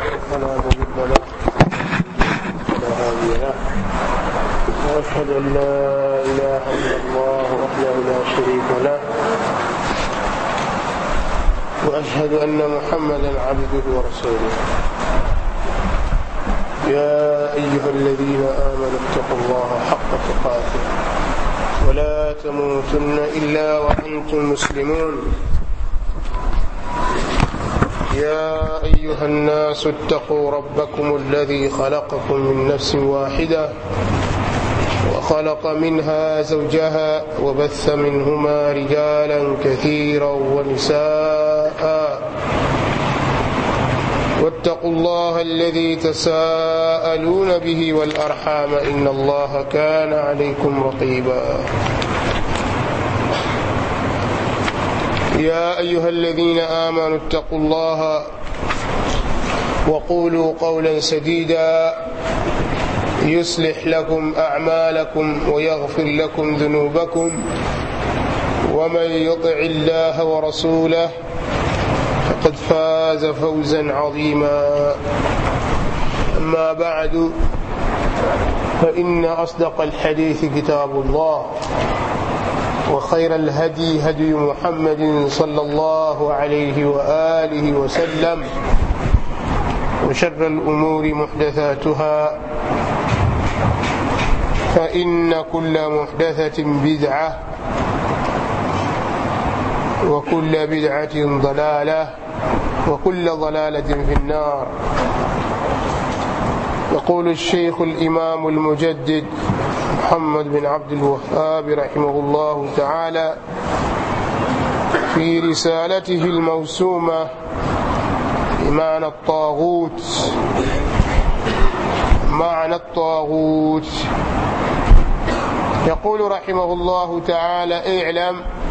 فلا مضل له ولا هادي له واشهد ان لا اله الا الله وحده لا شريك له واشهد ان محمدا عبده ورسوله يا ايها الذين امنوا اتقوا الله حق تقاته ولا تموتن الا وانتم مسلمون يا ايها الناس اتقوا ربكم الذي خلقكم من نفس واحده وخلق منها زوجها وبث منهما رجالا كثيرا ونساء واتقوا الله الذي تساءلون به والارحام ان الله كان عليكم رقيبا يا ايها الذين امنوا اتقوا الله وقولوا قولا سديدا يصلح لكم اعمالكم ويغفر لكم ذنوبكم ومن يطع الله ورسوله فقد فاز فوزا عظيما اما بعد فان اصدق الحديث كتاب الله وخير الهدي هدي محمد صلى الله عليه واله وسلم وشر الامور محدثاتها فان كل محدثه بدعه وكل بدعه ضلاله وكل ضلاله في النار يقول الشيخ الامام المجدد محمد بن عبد الوهاب رحمه الله تعالى في رسالته الموسومه بمعنى الطاغوت معنى الطاغوت يقول رحمه الله تعالى اعلم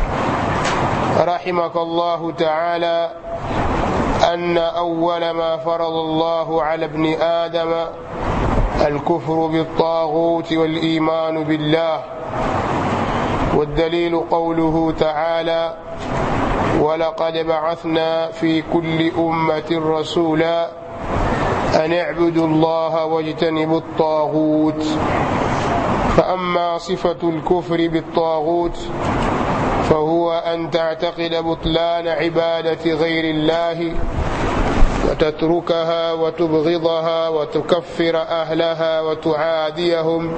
رحمك الله تعالى ان اول ما فرض الله على ابن ادم الكفر بالطاغوت والايمان بالله والدليل قوله تعالى ولقد بعثنا في كل امه رسولا ان اعبدوا الله واجتنبوا الطاغوت فاما صفه الكفر بالطاغوت فهو ان تعتقد بطلان عباده غير الله وتتركها وتبغضها وتكفر اهلها وتعاديهم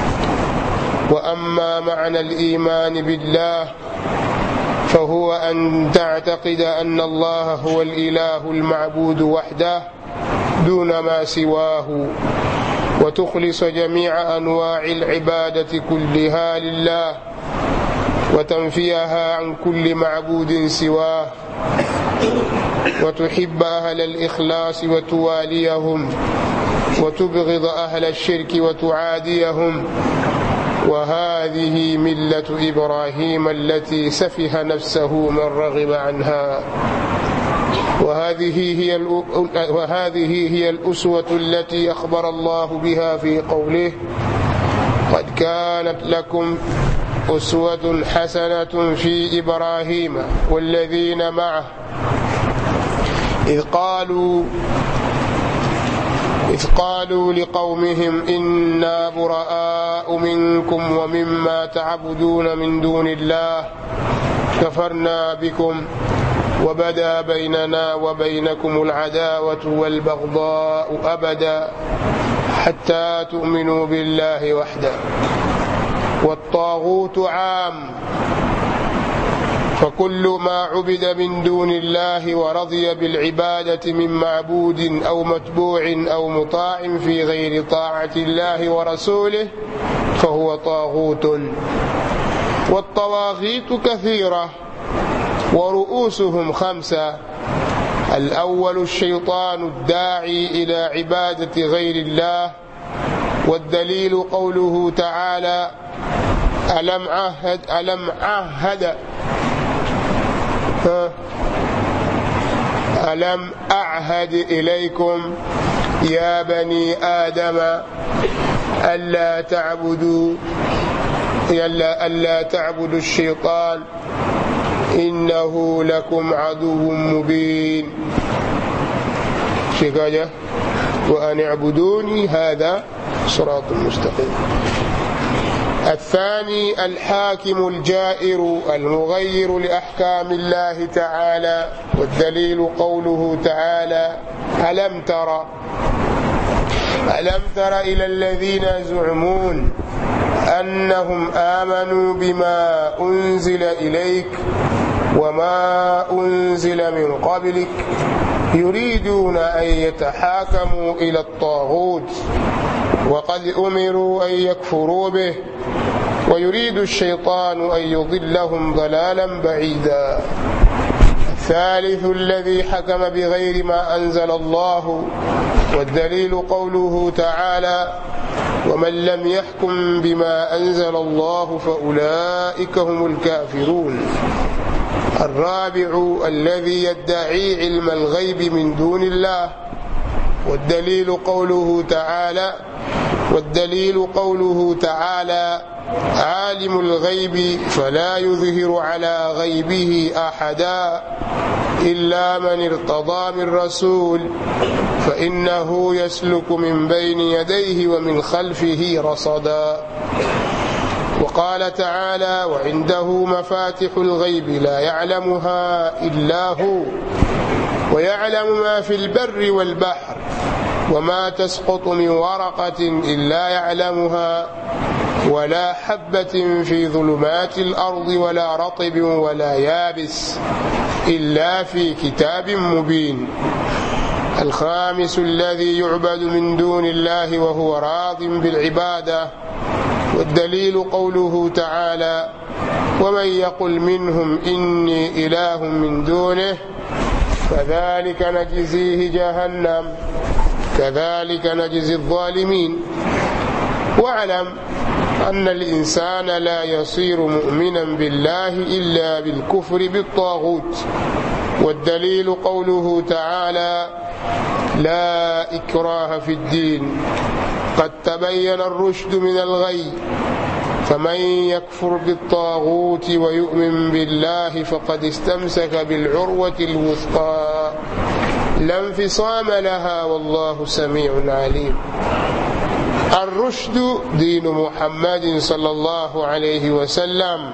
واما معنى الايمان بالله فهو ان تعتقد ان الله هو الاله المعبود وحده دون ما سواه وتخلص جميع انواع العباده كلها لله وتنفيها عن كل معبود سواه وتحب اهل الاخلاص وتواليهم وتبغض اهل الشرك وتعاديهم وهذه مله ابراهيم التي سفه نفسه من رغب عنها وهذه هي وهذه هي الاسوه التي اخبر الله بها في قوله قد كانت لكم اسوه حسنه في ابراهيم والذين معه إذ قالوا إذ قالوا لقومهم إنا براء منكم ومما تعبدون من دون الله كفرنا بكم وبدا بيننا وبينكم العداوة والبغضاء أبدا حتى تؤمنوا بالله وحده والطاغوت عام فكل ما عبد من دون الله ورضي بالعبادة من معبود أو متبوع أو مطاع في غير طاعة الله ورسوله فهو طاغوت والطواغيت كثيرة ورؤوسهم خمسة الأول الشيطان الداعي إلى عبادة غير الله والدليل قوله تعالى ألم عهد ألم عهد ألم أعهد إليكم يا بني آدم ألا تعبدوا ألا, ألا تعبدوا الشيطان إنه لكم عدو مبين شكاية وأن اعبدوني هذا صراط مستقيم الثاني الحاكم الجائر المغير لأحكام الله تعالى والدليل قوله تعالى ألم تر ألم تر إلى الذين يزعمون أنهم آمنوا بما أنزل إليك وما أنزل من قبلك يريدون أن يتحاكموا إلى الطاغوت وقد أمروا أن يكفروا به ويريد الشيطان أن يضلهم ضلالا بعيدا الثالث الذي حكم بغير ما أنزل الله والدليل قوله تعالى ومن لم يحكم بما أنزل الله فأولئك هم الكافرون الرابع الذي يدعي علم الغيب من دون الله والدليل قوله تعالى والدليل قوله تعالى عالم الغيب فلا يظهر على غيبه احدا الا من ارتضى من رسول فانه يسلك من بين يديه ومن خلفه رصدا وقال تعالى وعنده مفاتح الغيب لا يعلمها الا هو ويعلم ما في البر والبحر وما تسقط من ورقه الا يعلمها ولا حبة في ظلمات الأرض ولا رطب ولا يابس إلا في كتاب مبين الخامس الذي يعبد من دون الله وهو راض بالعبادة والدليل قوله تعالى ومن يقل منهم إني إله من دونه فذلك نجزيه جهنم كذلك نجزي الظالمين واعلم أن الإنسان لا يصير مؤمنا بالله إلا بالكفر بالطاغوت والدليل قوله تعالى لا إكراه في الدين قد تبين الرشد من الغي فمن يكفر بالطاغوت ويؤمن بالله فقد استمسك بالعروة الوثقى لا انفصام لها والله سميع عليم الرشد دين محمد صلى الله عليه وسلم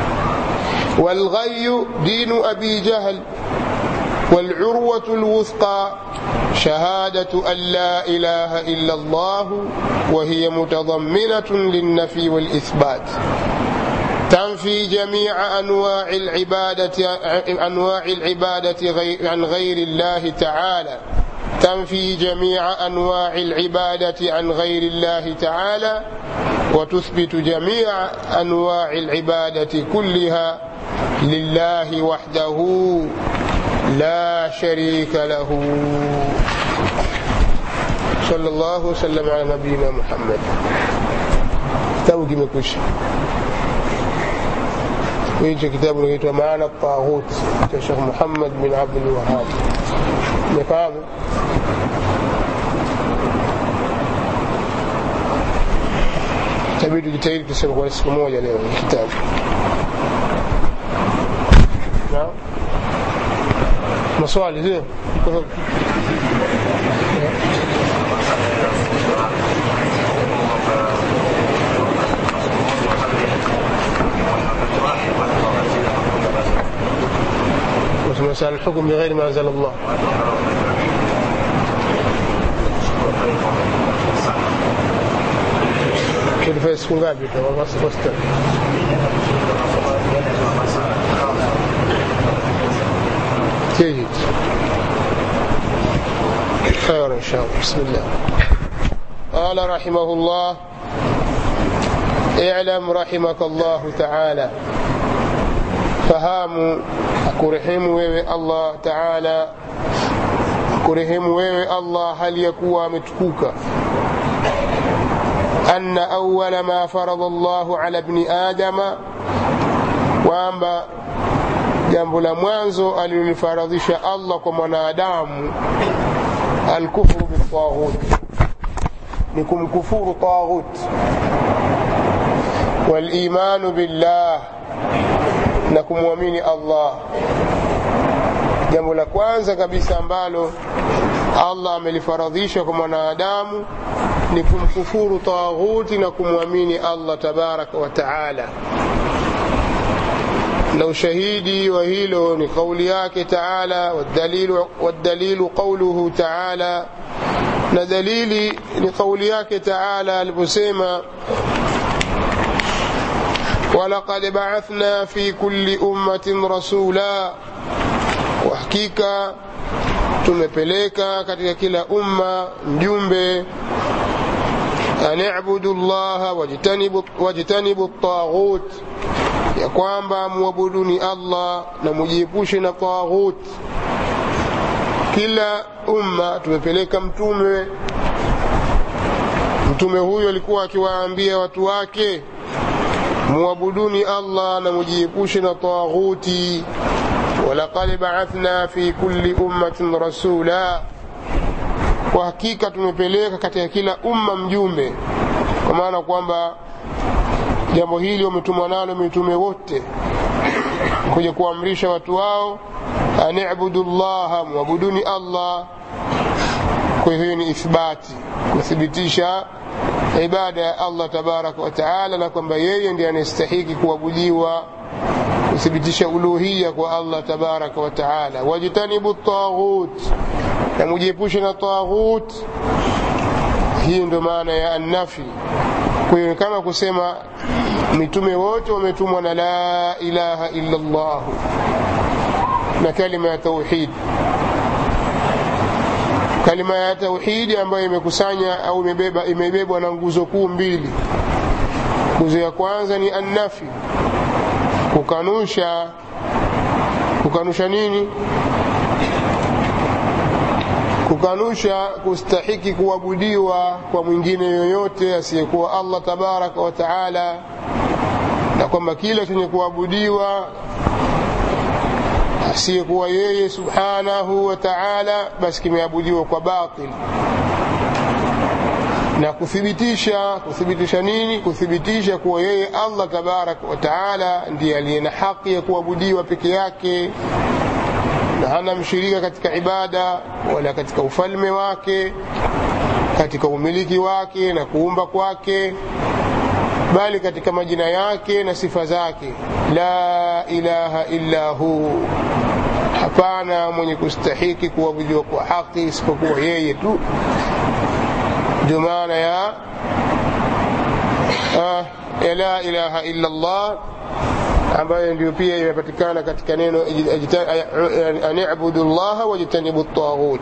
والغي دين أبي جهل والعروة الوثقى شهادة أن لا إله إلا الله وهي متضمنة للنفي والإثبات تنفي جميع أنواع العبادة أنواع العبادة عن غير الله تعالى تنفي جميع انواع العباده عن غير الله تعالى وتثبت جميع انواع العباده كلها لله وحده لا شريك له صلى الله وسلم على نبينا محمد توجي مكوش ويجي كتاب unaitwa maana الطاغوت cha Sheikh Muhammad bin Abdul Wahhab umefahamu itabidi tujitahidi tuseme kwa siku moja leo kitabu naam maswali sio مسألة الحكم بغير ما أنزل الله kilifanya siku ngapi wasta جيد خير إن شاء الله بسم الله قال رحمه الله اعلم رحمك الله تعالى fahamu akurehemu wewe allah taala akurehemu wewe allah hali ya kuwa ametukuka anna awala ma farada llahu ala bni adama kwamba jambo la mwanzo alilolifaradhisha allah kwa mwanadamu alkufru biltaghut ni kumkufuru taghut walimanu billah na kumwamini allah jambo la kwanza kabisa ambalo allah amelifaradhisha kwa mwanadamu ni kumkufuru taghuti na kumwamini allah tabaraka wa taala na ushahidi wa hilo ni kauli yake taala والدليل, والدليل قوله تعالى na dalili ni kauli yake taala aliposema ولقد بعثنا في كل أمة رسولا وحقيقة tumepeleka katika kila umma mjumbe an ibudu llaha wajtanibu taghut ya kwamba muabuduni allah na mujiepushe na taghut kila umma tumepeleka mtume mtume huyo alikuwa akiwaambia watu wake muabuduni allah na mujiepushe na taghuti walaqad baathna fi kulli ummatin rasula kwa hakika tumepeleka katika kila umma mjumbe kwa maana kwamba jambo hili wametumwa nalo mitume wote kuja kuamrisha watu wao anibudu llaha mwabuduni allah kwa hiyo ni ithbati kuthibitisha ibada ya allah tabaraka wataala na kwamba yeye ndiye anastahiki kuabudiwa kuthibitisha uluhiya kwa allah tabaraka wataala wajtanibu taghut na mujiepushe na taghut hii ndo maana ya annafi kwa hiyo kama kusema mitume wote wametumwa na la ilaha illa llah na kalima ya tauhid kalima ya tauhidi ambayo imekusanya au imebeba imebebwa na nguzo kuu mbili nguzo ya kwanza ni annafi kukanusha kukanusha nini kukanusha kustahiki kuabudiwa kwa mwingine yoyote asiyekuwa allah tabaraka wa taala na kwamba kila chenye kuabudiwa asiyekuwa yeye subhanahu wa taala basi kimeabudiwa kwa batil na kuthibitisha kuthibitisha nini kuthibitisha kuwa yeye allah tabaraka wa taala ndiye aliye na haki ya kuabudiwa peke yake na hana mshirika katika ibada wala katika ufalme wake katika umiliki wake na kuumba kwake bali katika majina yake na sifa zake la ilaha illa hu hapana mwenye kustahiki kuabudiwa kwa haki isipokuwa yeye tu ndio maana ya ah, ya la ilaha illa allah ambayo ndio pia imepatikana katika neno an ibudu llaha wajtanibu taghut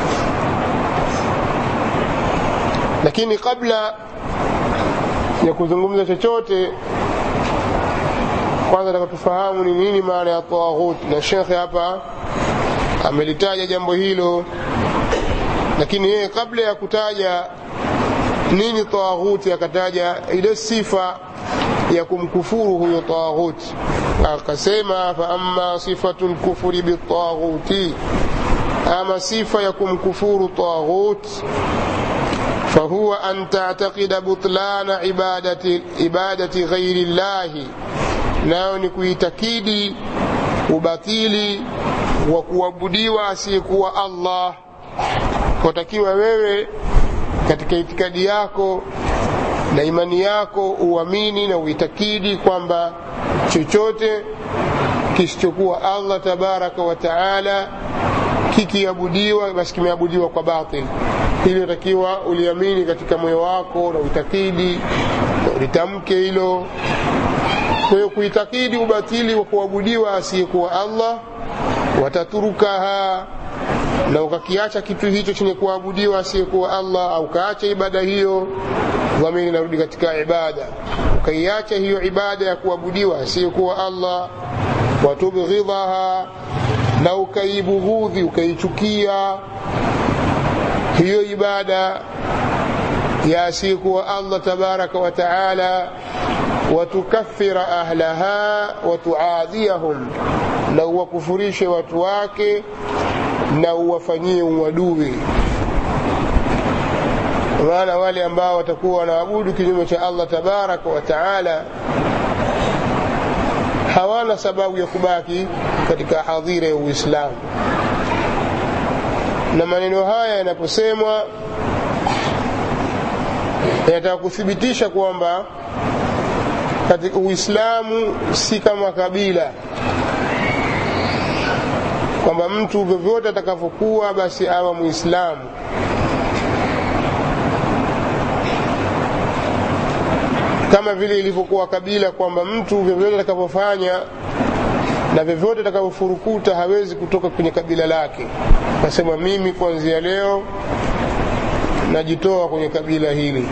lakini kabla ya kuzungumza chochote kwanza taka tufahamu ni nini maana ya taghut na shekhe hapa amelitaja jambo hilo lakini yeye kabla ya kutaja nini taghuti akataja ile sifa ya kumkufuru huyo taghuti akasema faama sifatu lkufuri bitaghuti ama sifa ya kumkufuru taghut فهو أن تعتقد بطلان عبادة, عبادة غير الله nayo ni kuitakidi ubatili wa kuabudiwa asiyekuwa allah watakiwa wewe katika itikadi yako na imani yako uamini na uitakidi kwamba chochote kisichokuwa allah tabaraka wa taala kikiabudiwa basi kimeabudiwa kwa batil hili natakiwa uliamini katika moyo wako na uitakidi na ulitamke hilo kwa hiyo kuitakidi ubatili wa kuabudiwa asiyekuwa allah wataturukaha na ukakiacha kitu hicho chenye kuabudiwa asiyekuwa allah au ukaacha ibada hiyo dhamiri inarudi katika ibada ukaiacha hiyo ibada ya kuabudiwa asiyekuwa allah watubghidhaha na ukaibughudhi ukaichukia hiyo ibada ya asiyekuwa allah tabaraka wa taala watukafira ahlaha watuadhiyahum na uwakufurishe watu wake na uwafanyie uadui maana wale ambao watakuwa wanaabudu kinyume cha allah tabaraka wa taala hawana sababu ya kubaki katika hadhira ya uislamu na maneno haya yanaposemwa yanataka kuthibitisha kwamba katika uislamu si kama kabila kwamba mtu vyovyote atakavyokuwa basi awa muislamu kama vile ilivyokuwa kabila kwamba mtu vyovyote atakavyofanya na vyovyote atakavyofurukuta hawezi kutoka kwenye kabila lake nasema mimi kuanzia leo najitoa kwenye kabila hili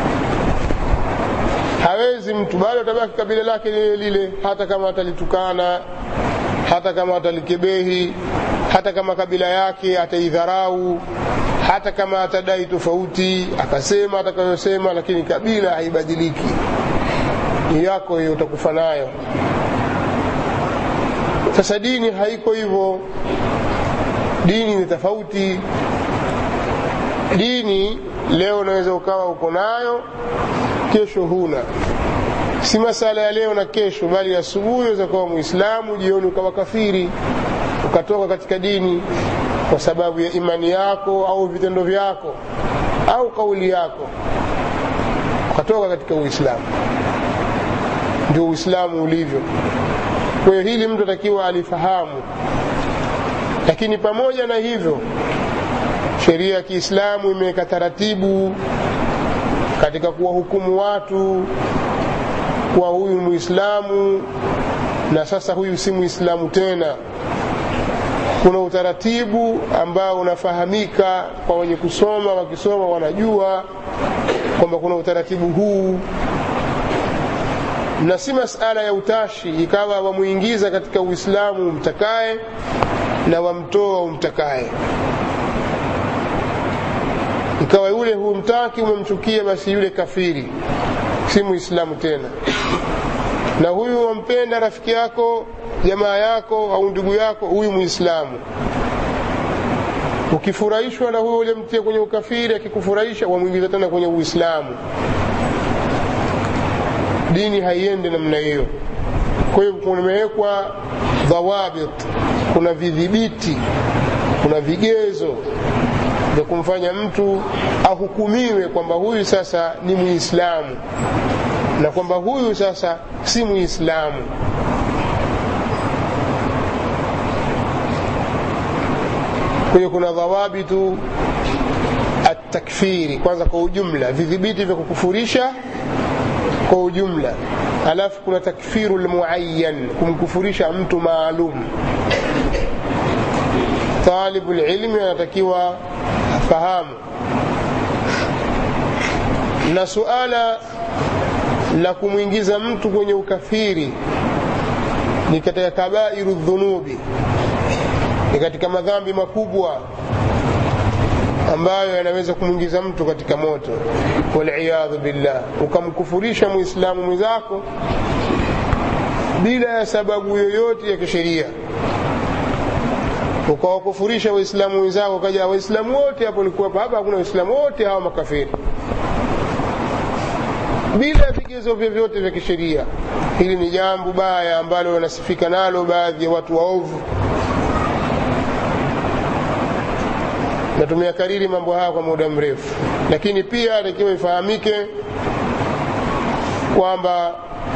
hawezi mtu bado atabaki kabila lake lile lile hata kama atalitukana hata kama atalikebehi hata kama kabila yake ataidharau hata kama atadai tofauti akasema atakayosema lakini kabila haibadiliki ni yako hiyo utakufa nayo sasa dini haiko hivyo dini ni tofauti dini leo unaweza ukawa uko nayo kesho huna si masala ya leo na kesho bali asubuhi unaweza kuwa muislamu jioni ukawa kafiri ukatoka katika dini kwa sababu ya imani yako au vitendo vyako au kauli yako ukatoka katika uislamu ndio uislamu ulivyo kwa hiyo hili mtu atakiwa alifahamu lakini pamoja na hivyo sheria ya kiislamu imeweka taratibu katika kuwahukumu watu kuwa huyu muislamu na sasa huyu si muislamu tena kuna utaratibu ambao unafahamika kwa wenye kusoma wakisoma wanajua kwamba kuna utaratibu huu na si masala ya utashi ikawa wamuingiza katika uislamu umtakaye na wamtoa umtakaye ikawa yule humtaki umemchukia basi yule kafiri si muislamu tena na huyu wampenda rafiki yako jamaa yako au ndugu yako huyu muislamu ukifurahishwa na huyo ulimtia kwenye ukafiri akikufurahisha wamwingiza tena kwenye uislamu dini haiende namna hiyo kwa hiyo kumewekwa dhawabit kuna vidhibiti kuna vigezo vya kumfanya mtu ahukumiwe kwamba huyu sasa ni muislamu na kwamba huyu sasa si muislamu kwa hiyo kuna dhawabitu atakfiri kwanza kwa ujumla vidhibiti vya kukufurisha kwa ujumla alafu kuna takfiru lmuayan kumkufurisha mtu maalum talibu lilmi anatakiwa afahamu na suala la kumwingiza mtu kwenye ukafiri ni katika kabairu dhunubi ni katika madhambi makubwa ambayo yanaweza kumwingiza mtu katika moto waliyadhu billah ukamkufurisha muislamu mwenzako bila ya sababu yoyote ya kisheria ukawakufurisha waislamu wenzako kaja waislamu wote hapo likuwepo hapa hakuna waislamu wote hawa makafiri bila vigezo vyovyote vya kisheria hili ni jambo baya ambalo wanasifika nalo baadhi ya watu waovu na tumeyakariri mambo haya kwa muda mrefu lakini pia takiwa ifahamike kwamba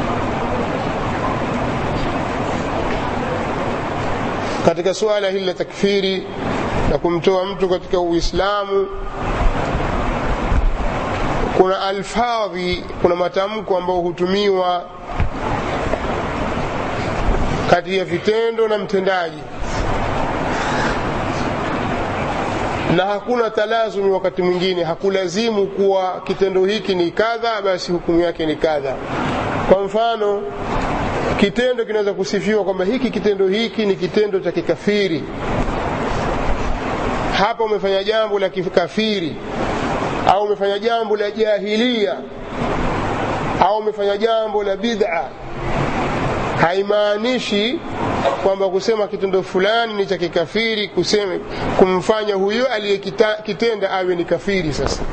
katika suala hili la takfiri na kumtoa mtu katika uislamu kuna alfadhi kuna matamko ambayo hutumiwa kati ya vitendo na mtendaji na hakuna talazumi wakati mwingine hakulazimu kuwa kitendo hiki ni kadha basi hukumu yake ni kadha kwa mfano kitendo kinaweza kusifiwa kwamba hiki kitendo hiki ni kitendo cha kikafiri hapa umefanya jambo la kikafiri au umefanya jambo la jahilia au umefanya jambo la bid'a haimaanishi kwamba kusema kitendo fulani ni cha kikafiri kusema kumfanya huyo aliyekitenda awe ni kafiri sasa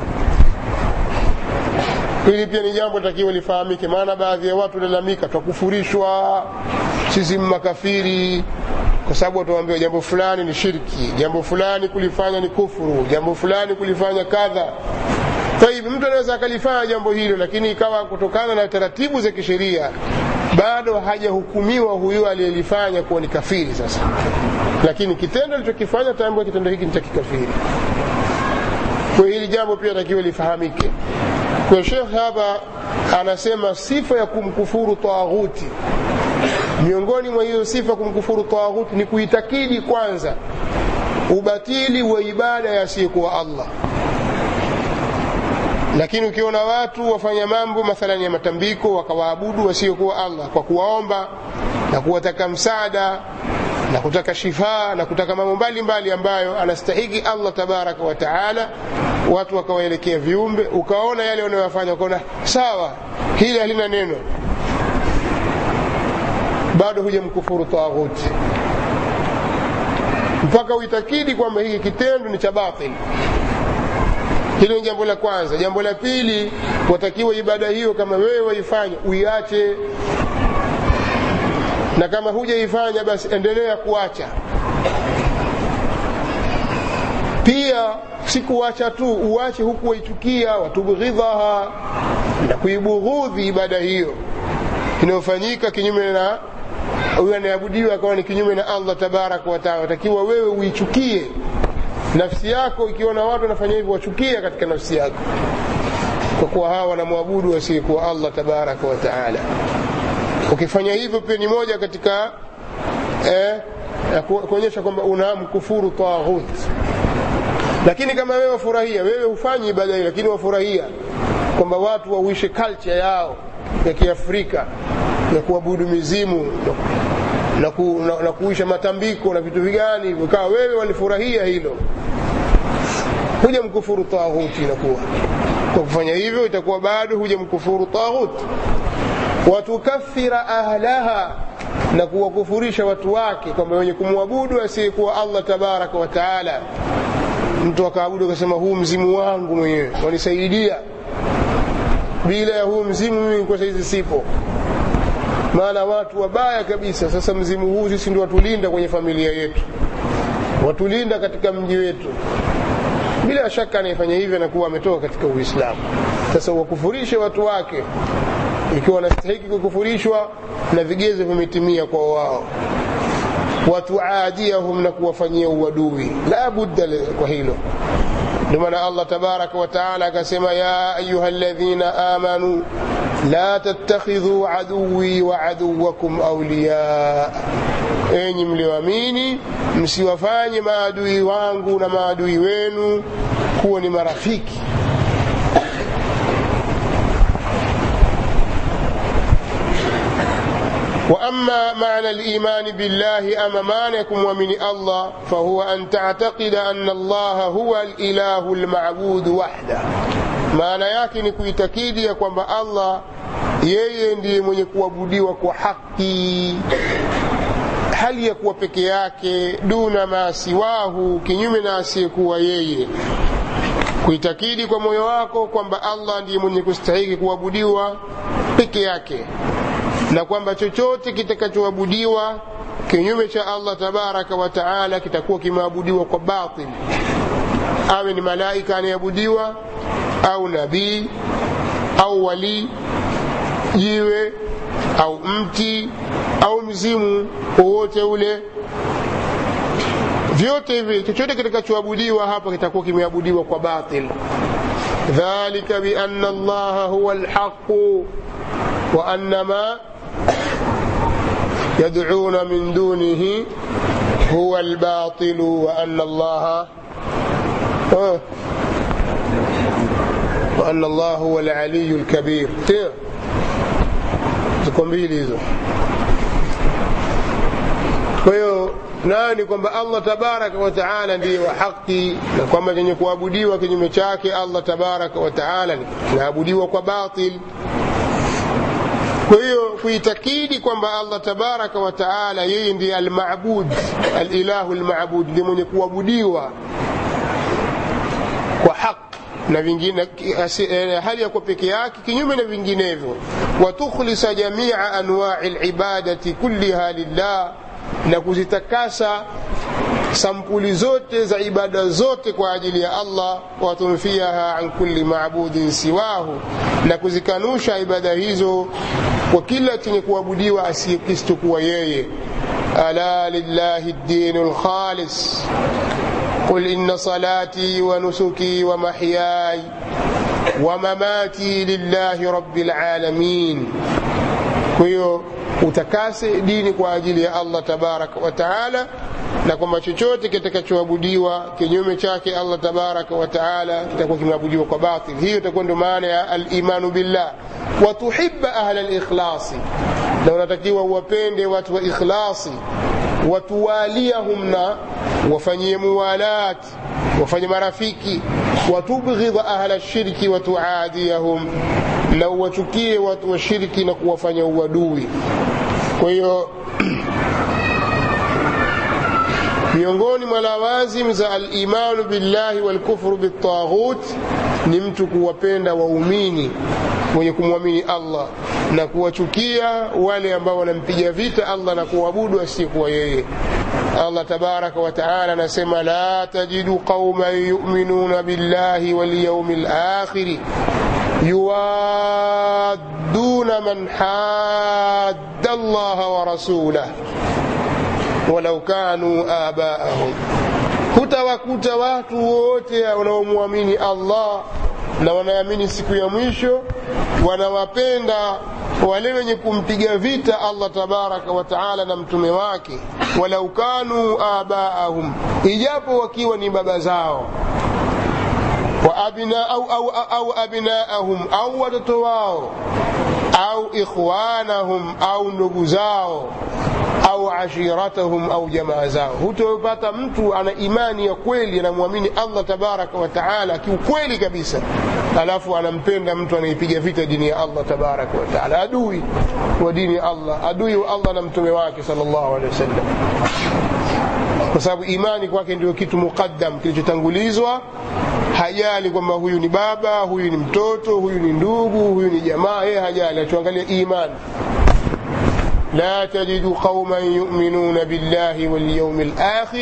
hili pia ni jambo takiwa lifahamike maana baadhi ya watu lalamika twakufurishwa sisi makafiri kwa sababu watuambiwa jambo fulani ni shirki jambo fulani kulifanya ni kufuru jambo fulani kulifanya kadha kwa hivyo mtu anaweza akalifanya jambo hilo lakini ikawa kutokana na taratibu za kisheria bado hajahukumiwa huyo aliyelifanya kuwa ni kafiri sasa lakini kitendo alichokifanya tambua kitendo hiki ni cha kikafiri kwa hili jambo pia takiwa lifahamike kwa shekh hapa anasema sifa ya kumkufuru taghuti miongoni mwa hiyo sifa kumkufuru taghuti ni kuitakidi kwanza ubatili wa ibada yasiyekuwa allah lakini ukiona watu wafanya mambo mathalani ya matambiko wakawaabudu wasiokuwa allah kwa kuwaomba na kuwataka msaada na kutaka shifaa na kutaka mambo mbalimbali ambayo anastahiki allah tabaraka wa taala watu wakawaelekea viumbe ukaona yale wanayofanya ukaona sawa hili halina neno bado huja mkufuru taghuti mpaka uitakidi kwamba hiki kitendo ni cha batili hilo ni jambo la kwanza jambo la pili watakiwa ibada hiyo kama wewe waifanya uiache na kama hujaifanya basi endelea kuacha pia si kuacha tu uache huku waichukia watubghidhaha na kuibughudhi ibada hiyo inayofanyika kinyume na huyo anayeabudiwa akawa ni kinyume na allah tabaraka wataala watakiwa wewe uichukie nafsi yako ikiona watu wanafanya hivyo wachukia katika nafsi yako kwa kuwa hawa wanamwabudu wasiyekuwa allah tabaraka wataala ukifanya hivyo pia ni moja katika eh, kuonyesha kwamba unamkufuru taghut lakini kama wewe wafurahia wewe hufanyi ibada hii lakini wafurahia kwamba watu wauishe culture yao ya kiafrika ya kuabudu mizimu na, ku, na, na kuisha matambiko na vitu vigani hivyo kawa wewe walifurahia hilo huja mkufuru taghuti inakuwa kwa kufanya hivyo itakuwa bado huja mkufuru taghuti watukathira ahlaha na kuwakufurisha watu wake kwamba wenye kumwabudu asiyekuwa allah tabaraka wa taala mtu akaabudu akasema huu mzimu wangu mwenyewe wanisaidia bila ya huu mzimu mimi kwa saizi sipo maana watu wabaya kabisa sasa mzimu huu sisi ndio watulinda kwenye familia yetu watulinda katika mji wetu bila shaka anayefanya hivyo anakuwa ametoka katika uislamu sasa wakufurishe watu wake ikiwa wanastahiki kukufurishwa na vigezo vimetimia kwa wao watuadiahum na kuwafanyia uadui la budda kwa hilo ndio maana allah tabaraka wataala akasema ya ayuha ladhina amanu la tattakhidhu aduwi wa aduwakum auliya enyi mlioamini msiwafanye maadui wangu na maadui wenu kuwa ni marafiki واما معنى الايمان بالله اما معنىكم ومن الله فهو ان تعتقد ان الله هو الاله المعبود وحده maana yake ni kuitakidi ya kwamba allah yeye ndiye mwenye kuabudiwa kwa haki hali ya kuwa peke yake duna ma siwahu kinyume na asiyekuwa yeye kuitakidi kwa moyo wako kwamba allah ndiye mwenye kustahiki kuabudiwa peke yake na kwamba chochote kitakachoabudiwa kinyume cha allah tabaraka wa taala kitakuwa kimeabudiwa kwa batil awe ni malaika anayeabudiwa au nabii au walii jiwe au mti au mzimu wowote ule vyote hivi chochote kitakachoabudiwa hapa kitakuwa kimeabudiwa kwa batil dhalika biana allaha huwa lhaqu wa anna ma يدعون من دونه هو الباطل وأن الله وأن الله هو العلي الكبير ziko mbili hizo kwa hiyo nayo ni kwamba allah tabaraka wataala ndiye wa haki na kwamba chenye kuabudiwa kinyume chake allah tabaraka wataala kinaabudiwa kwa batil kwa hiyo kuitakidi kwamba allah tabaraka wa taala yeye ndiye almabud alilahu lmabud ndiye mwenye kuabudiwa kwa haki na vingine hali ya kuwa peke yake kinyume na vinginevyo watukhlisa jamia anwai libadati kulliha lillah na kuzitakasa sampuli zote za ibada zote kwa ajili ya Allah watunfiaha an kulli maabudin siwahu na kuzikanusha ibada hizo kwa kila chenye kuabudiwa asiyekisichokuwa yeye ala lillahi ddinu lkhalis قل إن صلاتي ونسكي ومحياي ومماتي لله رب العالمين كيو utakase dini kwa ajili ya allah tabaraka wa taala na kwamba chochote kitakachoabudiwa kinyume chake allah tabaraka wa taala kitakuwa kimeabudiwa kwa batil hiyo itakuwa ndio maana ya alimanu billah watuhiba ahla likhlasi na unatakiwa uwapende watu wa ikhlasi watuwaliahum na wafanyie muwalat wafanye marafiki watubghidha ahla shirki watuadiyahum na uwachukie watu wa shirki na kuwafanya uadui kwa hiyo miongoni mwa lawazim za alimanu billahi walkufru biltaghut ni mtu kuwapenda waumini wenye kumwamini allah na kuwachukia wale ambao wanampiga vita allah na kuabudu asiyekuwa yeye allah tabaraka wataala anasema la tajidu qauman yuminuna billahi walyaumi lakhiri yuwadduna man hadda allaha wa rasulah walau kanu abaahum hutawakuta watu wote wanaomwamini allah na wanaamini siku ya mwisho wanawapenda wale wenye kumpiga vita allah tabaraka wa taala na mtume wake walau kanu abaahum ijapo wakiwa ni baba zao wa abna, au, au, au abnaahum au watoto wao au ikhwanahum au ndugu zao au ashiratahum au jamaa zao hutopata mtu ana imani ya kweli anamwamini allah tabaraka wa taala kiukweli kabisa alafu anampenda mtu anaipiga vita dini ya allah tabaraka wa taala adui wa dini ya allah adui wa allah na mtume wake sal llahu alehi wasallam kwa sababu imani kwake ndio kitu muqaddam kilichotangulizwa hajali kwamba huyu ni baba huyu ni mtoto huyu ni ndugu huyu ni jamaa yeye hajali atuangalia imani لا تجد قوما يؤمنون بالله واليوم الآخر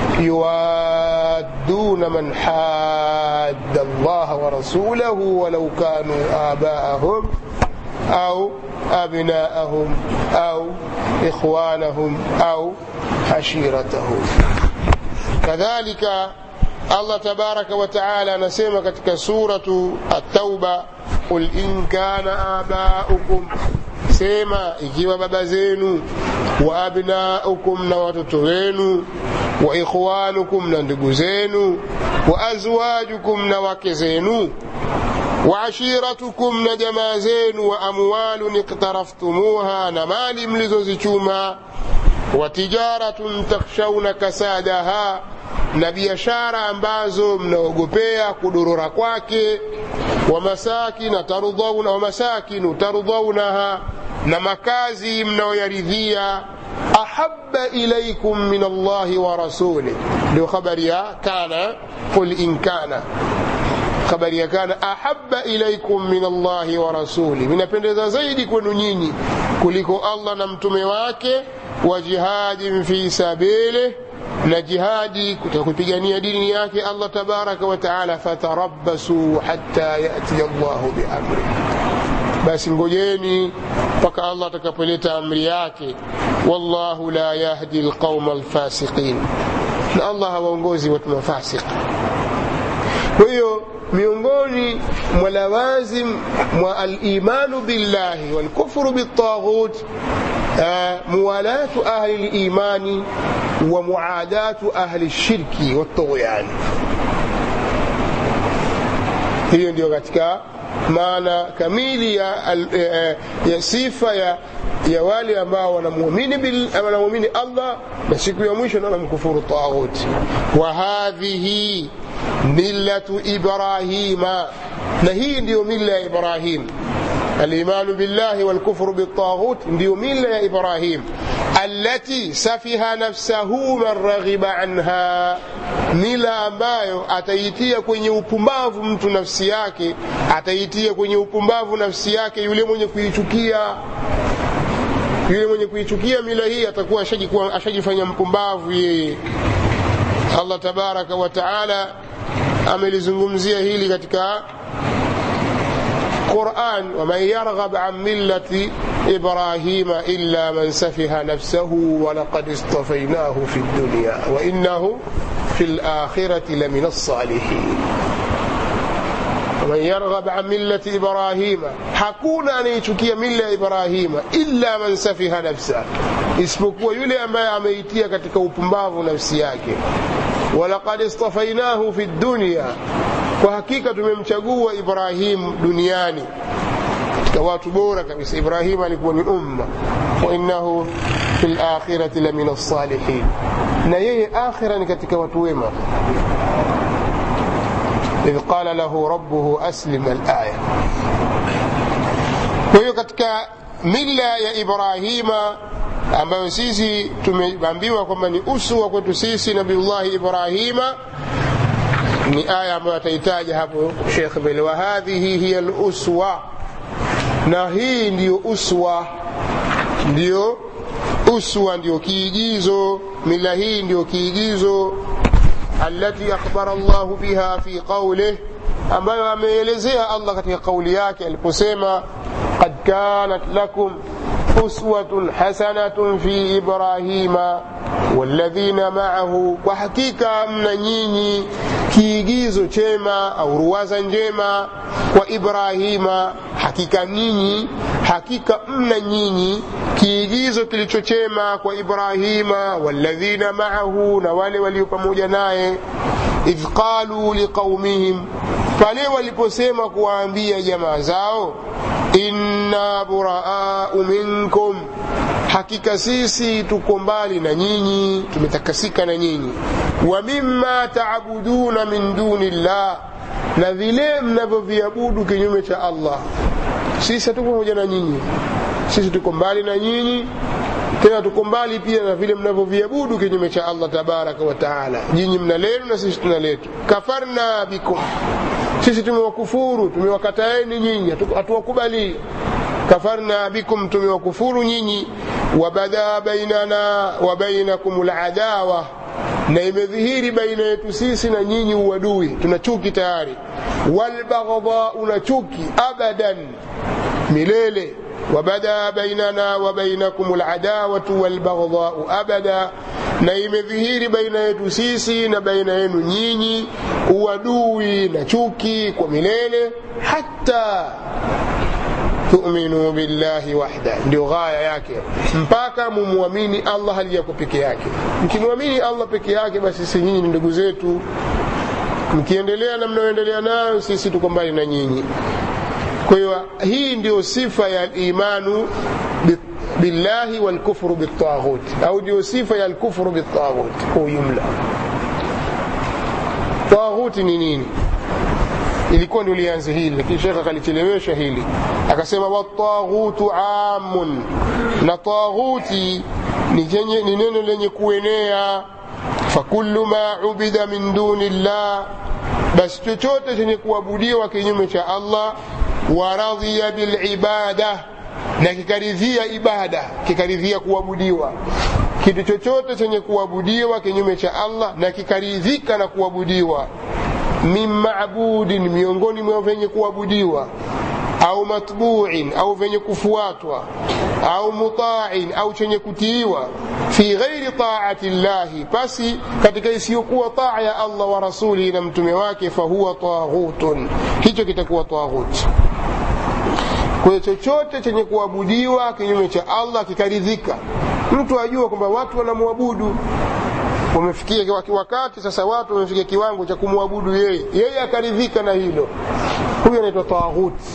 يوادون من حاد الله ورسوله ولو كانوا آباءهم أو أبناءهم أو إخوانهم أو عشيرتهم كذلك الله تبارك وتعالى نسمى كتك سورة التوبة قل إن كان آباؤكم sema ikiwa baba zenu wa abnaukum na watoto wenu wa ikhwanukum na ndugu zenu wa azwajukum na wake zenu wa ashiratukum na jamaa zenu wa amwalun iktaraftumuha na mali mlizozichuma wa tijaratun takhshawna kasadaha na biashara ambazo mnaogopea kudorora kwake wa masakina tarudhauna wa masakinu tarudhaunaha na makazi mnaoyaridhia ahaba ilaikum min allahi wa rasulih ndio khabari ya kana qul in kana habari ya kana ahaba ilaikum min allahi wa rasuli vinapendeza zaidi kwenu nyinyi kuliko allah na mtume wake wa jihadin fi sabilih na jihadi kutaka kupigania dini yake allah tabaraka wa taala fatarabbasu hatta yati llahu biamri basi ngojeni mpaka allah atakapoleta amri yake wallahu la yahdi lqauma alfasiqin na allah hawaongozi watu mafasik kwa hiyo miongoni mwa lawazim mwa alimanu billahi walkufru biltaghut muwalatu ahli limani wa muadatu ahli lshirki waltughyan hiyo ndio katika maana kamili ya, ya, ya sifa ya, ya wale ambao wanamwamini wanamwamini allah na siku ya mwisho na wanamkufuru taghut wa hadhihi millatu ibrahima na hii ndiyo mila ya ibrahim الايمان بالله والكفر بالطاغوت ndio mila ya ibrahim التي سفها نفسه من رغب عنها mila ambayo ataitia kwenye upumbavu mtu nafsi yake ataitia kwenye upumbavu nafsi yake yule mwenye kuichukia yule mwenye kuichukia mila hii atakuwa ashajifanya mpumbavu yeye allah tabaraka wa taala amelizungumzia hili katika quran waman yarghab an millati ibrahima illa man safiha nafsahu walaqad istafainahu fi dunya wainahu fi lakhirati lamin alsalihin waman yarghab an millati ibrahima hakuna anayechukia mila ya ibrahima illa man safiha nafsa isipokuwa yule ambaye ameitia katika upumbavu nafsi yake walaqad istafainahu fi dunya kwa hakika tumemchagua ibrahim duniani katika watu bora kabisa ibrahim alikuwa ni umma wainahu fi lakhirati lamin alsalihin na yeye akhira ni katika watu wema idh qala lahu rabbuhu aslim alaya kwa hiyo katika mila ya ibrahima ambayo sisi tumeambiwa kwamba ni uswa kwetu sisi nabiullahi ibrahima ni aya ambayo ataitaja hapo shekh mbele wa hadhihi hiya luswa na hii ndiyo uswa ndiyo uswa ndiyo kiigizo mila hii ndiyo kiigizo alati akhbara llahu biha fi qaulih ambayo ameelezea allah katika kauli yake aliposema qad kanat lakum uswatun hasanatun fi ibrahima walladhina maahu kwa hakika mna nyinyi kiigizo chema au ruwaza njema kwa ibrahima hakika nyinyi hakika mna nyinyi kiigizo kilichochema kwa ibrahima walladhina maahu na wale walio pamoja naye idh qalu liqaumihim pale waliposema kuwaambia jamaa zao inna buraau minkum hakika sisi tuko mbali na nyinyi tumetakasika na nyinyi wa mimma taabuduna min duni llah na vile mnavyoviabudu kinyume cha allah sisi hatuko pamoja na nyinyi sisi tuko mbali na nyinyi tena tuko mbali pia na vile mnavyoviabudu kinyume cha allah tabaraka wa taala nyinyi mna lenu na sisi tuna letu kafarna bikum sisi tumewakufuru tumewakataeni nyinyi hatuwakubali kafarna bikum tumewakufuru nyinyi wabada bainana wa bainakum ladawa na imedhihiri baina yetu sisi na nyinyi uadui tuna chuki tayari walbaghdhau na chuki abadan milele وبدا بيننا وبينكم العداوة والبغضاء أبدا na imedhihiri baina yetu sisi na baina yenu nyinyi uadui na chuki kwa milele hata tuminuu billahi wahda ndio ghaya yake mpaka mumwamini allah hali yako peke yake mkimwamini allah peke yake basi sisi nyinyi ni ndugu zetu mkiendelea na mnaoendelea nayo sisi tuko mbali na nyinyi kwa hiyo hii ndio sifa ya imanu billahi walkufru biltaghut au ndio sifa ya alkufru biltaghut kwa ujumla taghuti ni nini ilikuwa ndio lianze hili lakini shekh akalichelewesha hili akasema wataghutu amun na taghuti ni neno lenye kuenea fakullu ma ubida min duni llah basi chochote chenye kuabudiwa kinyume cha allah waradhiya bilibada na kikaridhia ibada kikaridhia kuabudiwa kitu chochote chenye kuabudiwa kinyume cha allah na kikaridhika na kuabudiwa min mabudin miongoni mwa vyenye kuabudiwa au matbuin au vyenye kufuatwa au mutain au chenye kutiiwa fi ghairi taati llahi basi katika isiyokuwa taa ya allah wa rasulihi na mtume wake fahuwa taghutun hicho kitakuwa taghuti kwa hiyo chochote chenye kuabudiwa kinyume cha allah kikaridhika mtu ajua kwamba watu wanamwabudu wamefikia wakati sasa watu wamefikia kiwango cha kumwabudu yeye yeye akaridhika na hilo huyo anaitwa taghuti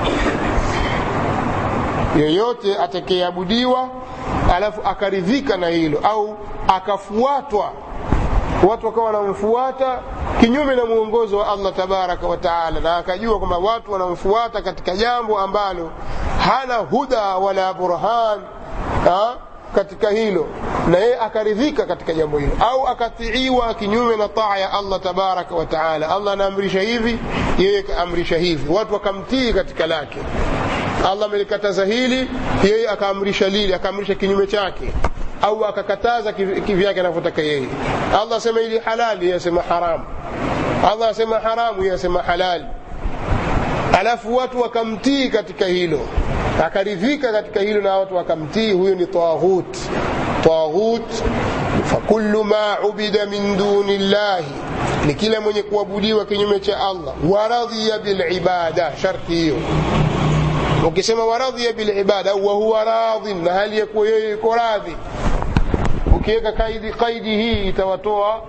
yeyote atakayeabudiwa alafu akaridhika na hilo au akafuatwa watu wakawa wanamfuata kinyume na mwongozo wa allah tabaraka wa taala na akajua kwamba watu wanamfuata katika jambo ambalo hana huda wala burhan ha? katika hilo na yeye akaridhika katika jambo hilo au akatiiwa kinyume na taa ya allah tabaraka wa taala allah anaamrisha hivi yeye kaamrisha hivi watu wakamtii katika lake allah amelikataza hili yeye akaamrisha lile akaamrisha kinyume chake au akakataza kivyake anavyotaka yeye allah asema hili halali yeye asema haramu allah asema haramu yeye asema halali alafu watu wakamtii katika hilo akaridhika katika hilo na watu wakamtii huyo ni taghut taghut fakullu ma ubida min duni llahi ni kila mwenye kuabudiwa kinyume cha allah waradhiya bilibada sharti hiyo ukisema waradhiya bilibada wa huwa radhin na hali ya kuwa yeye yuko radhi ukiweka kaidi qaidi hii itawatoa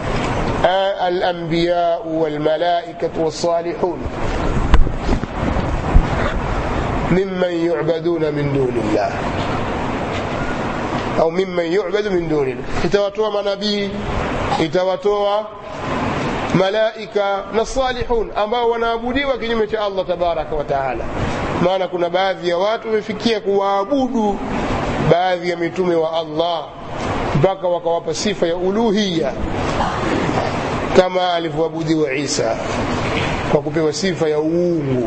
alambiyau walmalaikatu wassalihun ممن يعبدون من دون الله au mimman yubadu min duni itawatoa manabii itawatoa malaika na salihun ambao wanaabudiwa kinyume cha allah tabaraka wa taala maana kuna baadhi ya watu wamefikia kuwaabudu baadhi ya mitume wa allah mpaka wakawapa sifa ya uluhiya kama alivyoabudiwa isa kwa kupewa sifa ya uungu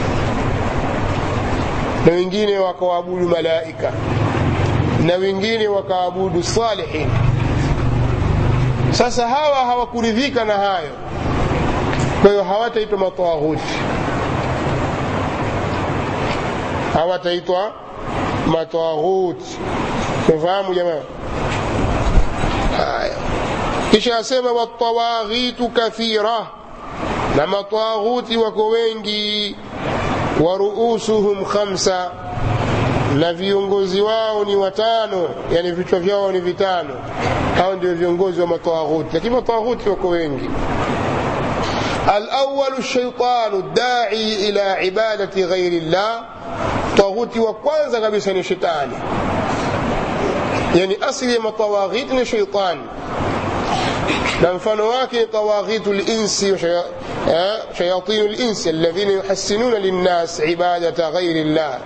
na wengine wakawaabudu malaika na wengine wakaabudu salihin sasa hawa hawakuridhika na hayo kwa hiyo hawataitwa mataghuti hawataitwa mataghuti tumefahamu jamaa haya kisha asema watawaghitu kathira na mataghuti wako wengi wa ruusuhum khamsa na viongozi wao ni watano yani vichwa vyao ni vitano hao ndio viongozi wa matawaghuti lakini matawaghuti wako wengi الأول الشيطان الداعي إلى عبادة غير الله طاغوتي وكwanza kabisa ni shetani yani asili ya matawaghit ni shetani na mfano wake ni tawaghitu linsi shayatinu linsi alladhina yuhassinuna linnas ibadata ghairi llah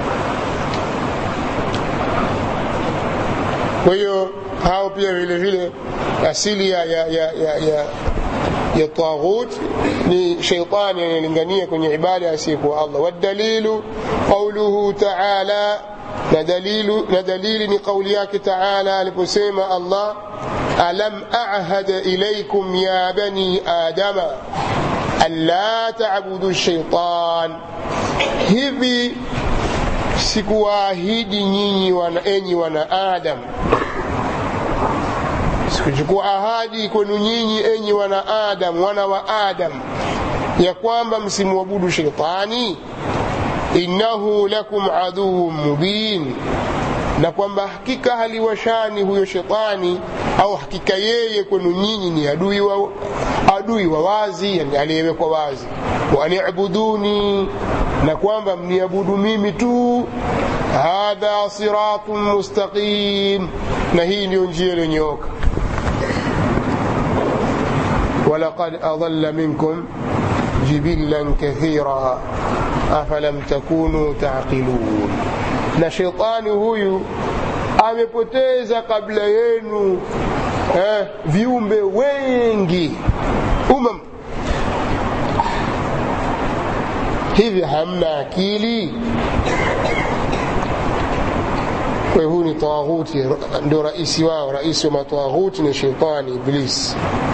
kwa hiyo hao pia vile vile asili ya, ya, ya, ya, ya, ya taghut ni sheitani anayelingania kwenye ibada asiyekuwa allah wadalilu qauluhu taala na dalilu na dalili ni kauli yake taala aliposema allah alam ahad ilaikum ya bani adama alla tabudu shaitan hivi sikuwaahidi nyinyi wana, enyi wana adam sikuchukua ahadi kwenu nyinyi enyi wana adam wana wa adam ya kwamba msimwabudu sheitani innahu lakum aduun mubin na kwamba hakika haliwashani huyo shetani au hakika yeye kwenu nyinyi ni adui wa, adui wa wazi yani aliyewekwa wazi wanibuduni na kwamba mniabudu mimi tu hadha siratun mustaqim na hii ndiyo njia iliyonyooka ولقد أضل منكم جبلا كثيرا أفلم تكونوا تعقلون na shetani huyu amepoteza kabla yenu eh, viumbe wengi umam hivi hamna akili kwa hiyo huyu ni taghuti ndio raisi wao raisi wa mataghuti ni shetani iblis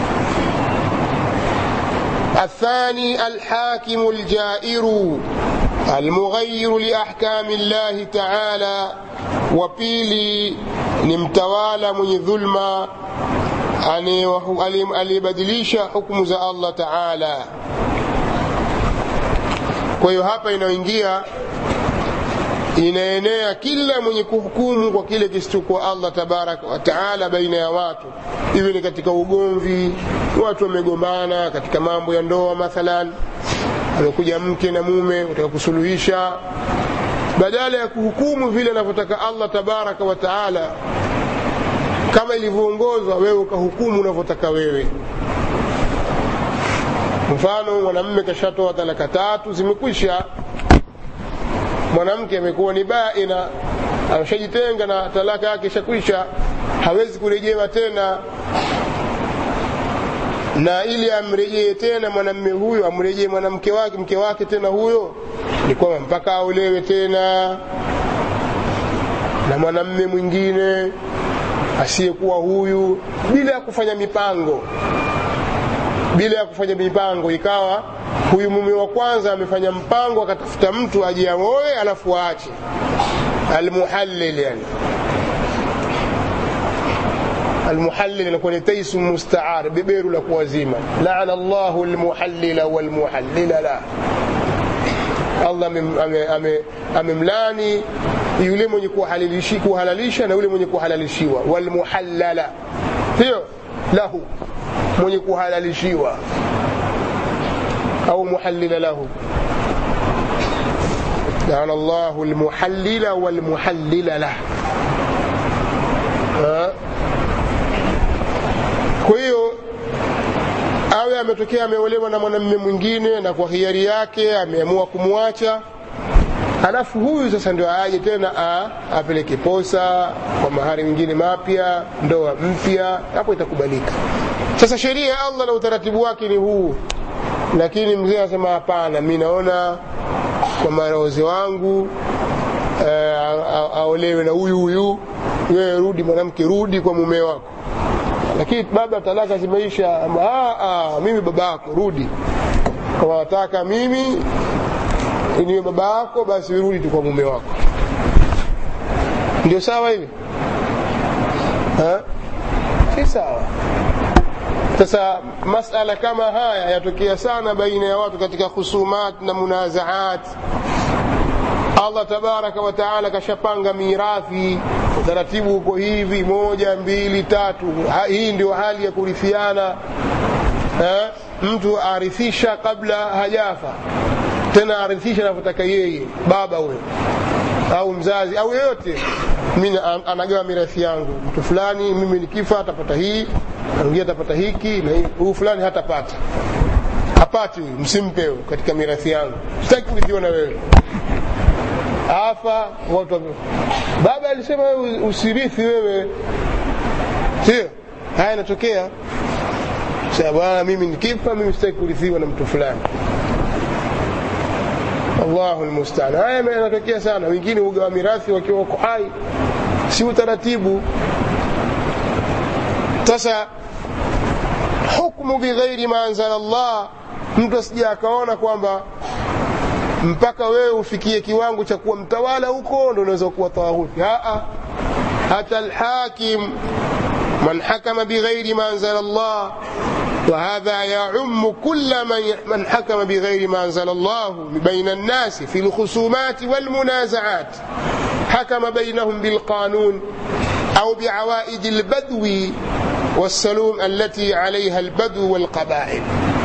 الثاني الحاكم الجائر المغير لأحكام الله تعالى وبيلي نمتوالى من ظلم aliyebadilisha hukumu za allah taala kwa hiyo hapa inaingia inaenea kila mwenye kuhukumu kwa kile kisichokuwa allah tabaraka wataala baina ya watu iwe ni katika ugomvi watu wamegombana katika mambo ya ndoa mathalan amekuja mke na mume wataka kusuluhisha badala ya kuhukumu vile anavyotaka allah tabaraka wataala kama ilivyoongozwa wewe ukahukumu unavyotaka wewe mfano mwanamme kashatoa talaka tatu zimekwisha mwanamke amekuwa ni baina ameshajitenga na talaka yake ishakwisha hawezi kurejewa tena na ili amrejee tena mwanamme huyo amrejee mwanamke wake mke wake tena huyo ni kwamba mpaka aolewe tena na mwanamme mwingine asiyekuwa huyu bila ya kufanya mipango bila ya kufanya mipango ikawa huyu mume wa kwanza amefanya mpango akatafuta mtu aje aoe alafu aache almuhallil yani المحلل نكون تيس مستعار ببير لك وزيمة لعن الله المحلل والمحلل لا Allah amemlani yule mwenye kuhalalisha na yule mwenye kuhalalishiwa walmuhallala hiyo lahu mwenye kuhalalishiwa au muhallila lahu لعن الله المحلل والمحلل له kwa hiyo awe ametokea ameolewa na mwanamume mwingine na kwa hiari yake ameamua kumwacha halafu huyu sasa ndio aje tena a, apeleke posa kwa mahari mengine mapya ndoa mpya hapo itakubalika sasa sheria ya allah na utaratibu wake ni huu lakini mzee anasema hapana mi naona kwa marozi wangu aolewe na huyu huyu wewe rudi mwanamke rudi kwa mume wako lakini baba talaka zimeisha mimi baba yako rudi kama wataka mimi niwe baba yako basi rudi tu kwa mume wako ndio sawa hivi si sawa sasa masala kama haya yatokea sana baina ya watu katika khusumat na munazaat allah tabaraka wataala kashapanga mirathi utaratibu uko hivi moja mbili tatu ha, hii ndio hali ya kurithiana eh? mtu arithisha kabla hajafa tena arithisha anavyotaka yeye baba huyo au mzazi au yeyote mi anagawa mirathi yangu mtu fulani mimi nikifa atapata hii mwingine atapata hiki na huyu fulani hatapata hapati huyu msimpe katika mirathi yangu sitaki kurithiwa na wewe afa watu baba alisema wewe usirithi wewe sio haya yanatokea sasa bwana mimi nikifa mimi sitaki kurithiwa na mtu fulani Allahu almustaan haya yanatokea sana wengine ugawa mirathi wakiwa wako hai si utaratibu sasa hukmu bighairi ma anzala Allah mtu asija akaona kwamba mpaka wewe ufikie kiwango cha kuwa mtawala huko ndo unaweza kuwa tawaghuti hata alhakim man hakama bighairi ma anzala Allah وهذا يعم كل من من حكم بغير ما انزل الله بين الناس في الخصومات والمنازعات حكم بينهم بالقانون او بعوائد البدو والسلوم التي عليها البدو والقبائل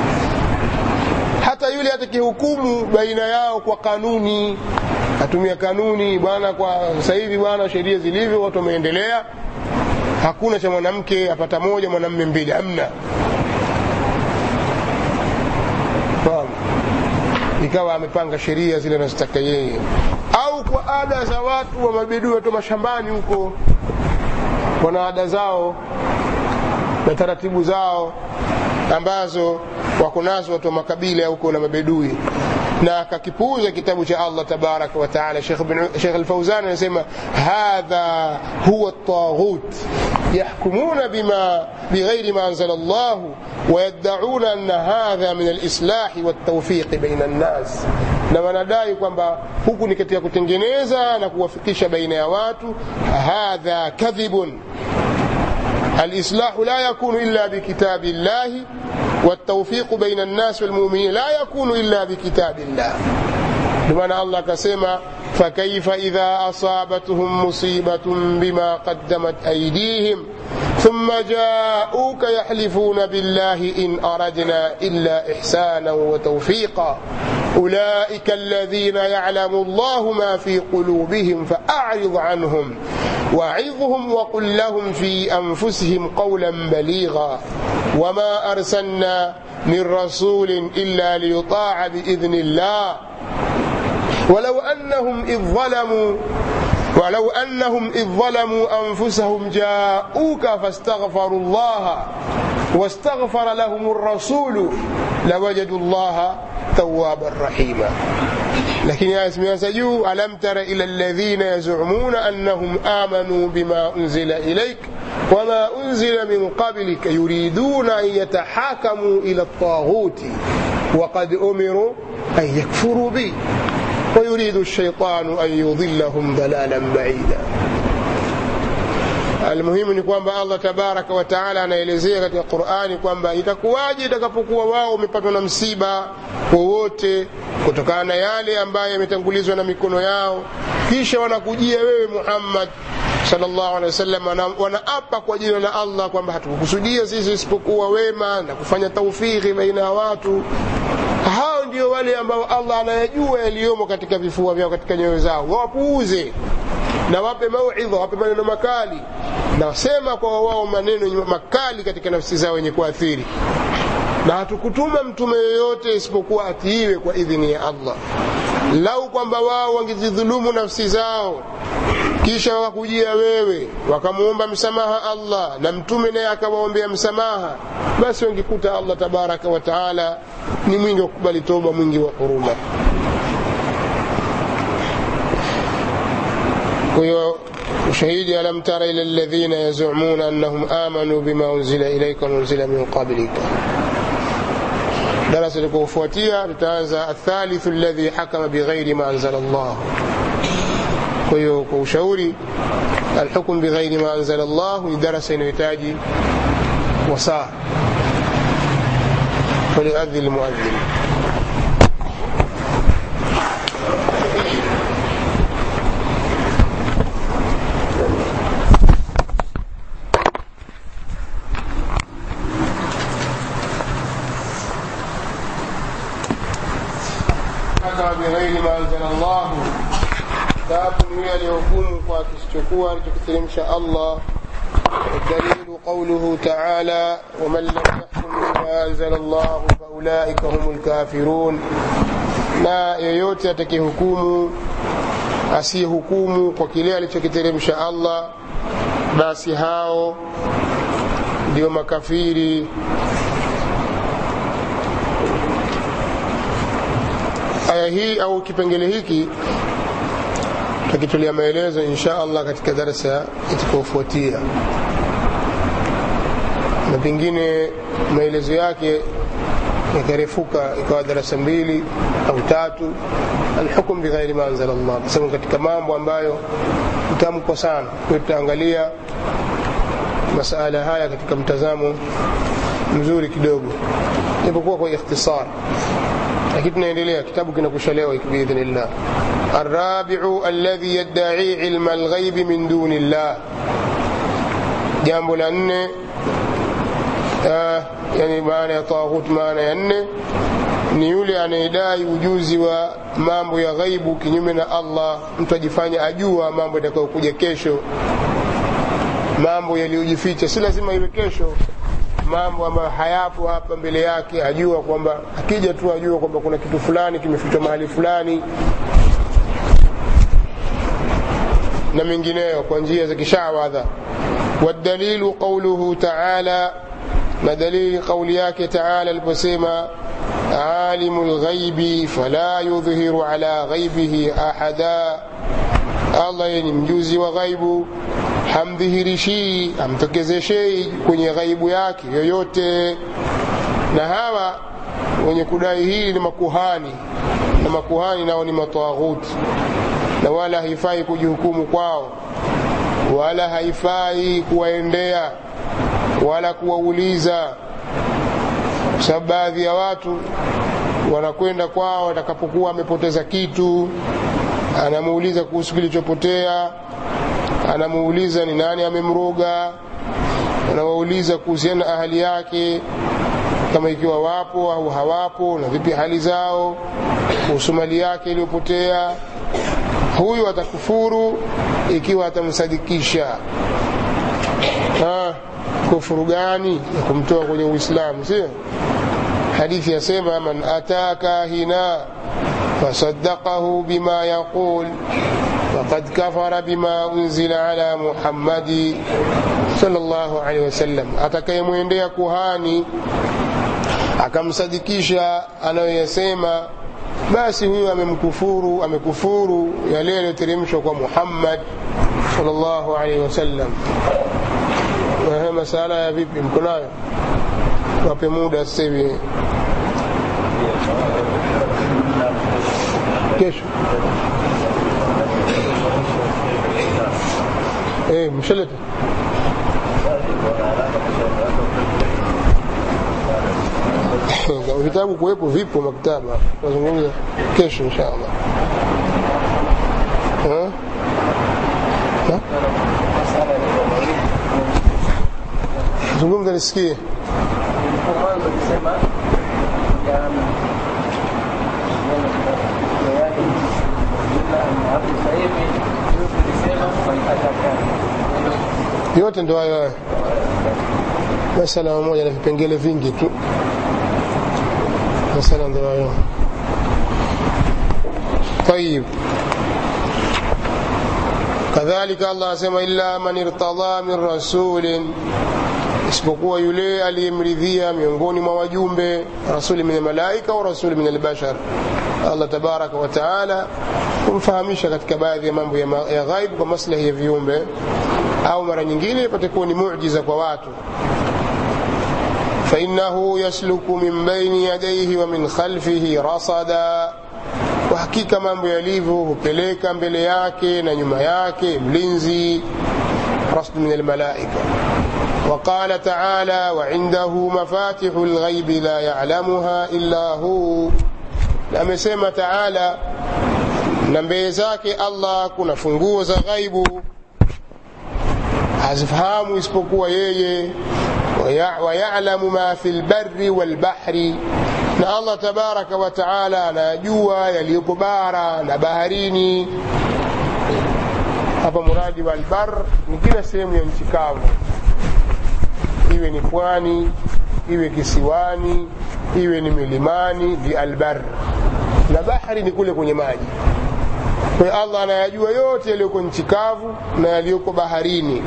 hata yule atakayehukumu baina yao kwa kanuni atumia kanuni bwana kwa sasa hivi bwana sheria zilivyo watu wameendelea hakuna cha mwanamke apata moja mwanamme mbili amna fahamu ikawa amepanga sheria zile anazotaka yeye au kwa ada za watu wa mabidui watu mashambani huko wana ada zao na taratibu zao ambazo wako nazo watu wa makabila huko na mabedui na akakipuuza kitabu cha Allah tabaraka wa taala Sheikh Al-Fauzan anasema hadha huwa at-taghut يحكمون بما بغير ما أنزل الله ويدعون أن هذا من الإصلاح والتوفيق بين الناس na wanadai kwamba huku ni katika kutengeneza na kuwafikisha baina ya watu hadha kadhibun الإصلاح لا يكون إلا بكتاب الله والتوفيق بين الناس والمؤمنين لا يكون إلا بكتاب الله بمعنى الله كسما فكيف إذا أصابتهم مصيبة بما قدمت أيديهم ثم جاءوك يحلفون بالله إن أردنا إلا إحسانا وتوفيقا أولئك الذين يعلم الله ما في قلوبهم فأعرض عنهم وعظهم وقل لهم في أنفسهم قولا بليغا وما أرسلنا من رسول إلا ليطاع بإذن الله ولو أنهم إذ ظلموا ولو أنهم إذ ظلموا أنفسهم جاءوك فاستغفروا الله واستغفر لهم الرسول لوجدوا الله توابا رحيما لكن يا اسمي سجو ألم تر إلى الذين يزعمون أنهم آمنوا بما أنزل إليك وما أنزل من قبلك يريدون أن يتحاكموا إلى الطاغوت وقد أمروا أن يكفروا به ويريد الشيطان أن يضلهم ضلالا بعيدا almuhimu ni kwamba allah tabaraka wataala anaelezea katika qurani kwamba itakuwaje itakapokuwa wao wamepatwa na msiba wowote kutokana na yale ambayo yametangulizwa na mikono yao kisha wanakujia wewe muhammad sallallahu alaihi wasallam wanaapa kwa jina la allah kwamba hatukukusudia sisi isipokuwa wema na kufanya taufiki baina ya watu hao ndio wale ambao allah anayajua yaliyomo katika vifua vyao katika nyoyo zao wawapuuze na wape mauidha wape maneno makali na wasema kwa wao maneno makali katika nafsi zao yenye kuathiri na hatukutuma mtume yoyote isipokuwa atiiwe kwa idhini ya allah lau kwamba wao wangezidhulumu nafsi zao kisha wakakujia wewe wakamwomba msamaha allah na mtume naye akawaombea msamaha basi wangekuta allah tabaraka wa taala ni mwingi wa kukubali toba mwingi wa huruma kwa hiyo ushahidi alam tara ila alladhina yazumuna annahum amanu bima unzila ilaika waunzila min qablika darasa likufuatia tutaanza athalithu alladhi hakama bighairi ma anzala Allah kwa hiyo kwa ushauri alhukm bighairi ma anzala Allah ni darasa inayohitaji wasaa فليؤذن المؤذن حكم بغير ما انزل الله tatu ni yule aliyohukumu kwa kisichokuwa alichokiteremsha Allah الدليل قوله تعالى ومن لم يحكم بما أنزل الله فأولئك هم الكافرون na yeyote atakayehukumu asiyehukumu kwa kile alichokiteremsha Allah basi hao ndio makafiri aya hii au kipengele hiki tutakitolea maelezo insha allah katika darasa itakaofuatia na pengine maelezo yake yakarefuka ikawa darasa mbili au tatu alhukum bighairi ma anzala llah kwa sababu katika mambo ambayo utamkwa sana kwa tutaangalia masala haya katika mtazamo mzuri kidogo japokuwa kwa ikhtisar lakini tunaendelea kitabu kinakusha leo biidhnillah الرابع الذي يدعي علم الغيب من دون الله jambo la nne uh, yani maana ya taghut maana ya nne ni yule anayedai ujuzi wa mambo ya ghaibu kinyume na allah mtu ajifanya ajua mambo yatakayokuja kesho mambo yaliyojificha si lazima iwe kesho mambo ambayo hayapo hapa mbele yake ajua kwamba akija tu ajua kwamba kuna kitu fulani kimefichwa mahali fulani na mengineyo kwa njia za kishawadha والدليل قوله تعالى na dalili kauli yake taala aliposema alimu lghaibi fala yudhhiru ala ghaibihi ahada allah ye ni mjuzi wa ghaibu hamdhihirishii hamtokezeshei kwenye ghaibu yake yoyote na hawa wenye kudai hii ni makuhani na makuhani nao ni mataghuti na wala haifai kujihukumu kwao wala haifai kuwaendea wala kuwauliza kwa sababu baadhi ya watu wanakwenda kwao watakapokuwa amepoteza kitu anamuuliza kuhusu kilichopotea anamuuliza ni nani amemroga anawauliza kuhusiana na ahali yake kama ikiwa wapo au hawapo na vipi hali zao kuhusu mali yake iliyopotea huyu atakufuru ikiwa atamsadikisha ha, kufuru gani ya kumtoa kwenye uislamu sio hadithi yasema man ataa kahina فصدقه بما يقول فقد كفر بما أنزل على محمد صلى الله عليه وسلم atakayemwendea kuhani akamsadikisha anayoyasema basi huyo amemkufuru amekufuru yale yaliyoteremshwa kwa Muhammad sallallahu alaihi wasallam masala ya vipi mko nayo wape muda sasa hivi kesho eh mshalete vitabu kuwepo vipo maktaba tunazungumza kesho inshallah zungumza nisikie yote ndo hayo hayo masala mamoja na vipengele vingi tu masala ndo hayo طيب كذلك الله asema illa man irtada min rasulin isipokuwa yule aliyemridhia miongoni mwa wajumbe rasuli min almalaika au rasuli min albashar Allah tabaraka wa taala kumfahamisha katika baadhi ya mambo ya ghaib kwa maslahi ya viumbe au mara nyingine ipate kuwa ni muujiza kwa watu فإنه يسلك من بين يديه ومن خلفه رصدا وحقيقة mambo yalivyo hupeleka mbele yake na nyuma yake mlinzi رصد من الملائكة وقال تعالى وعنده مفاتح الغيب لا يعلمها إلا هو amesema taala na mbele zake allah kuna funguo za ghaibu hazifahamu isipokuwa yeye wayalamu ma fi lbari walbahri na allah tabaraka wa taala anayajua yaliyopo bara na baharini hapa muradi wa albar ni kila sehemu ya nchi kavu iwe ni pwani iwe kisiwani iwe ni milimani bi albar na bahari ni kule kwenye maji kwa hiyo allah anayajua yote yaliyoko nchi kavu na yaliyoko baharini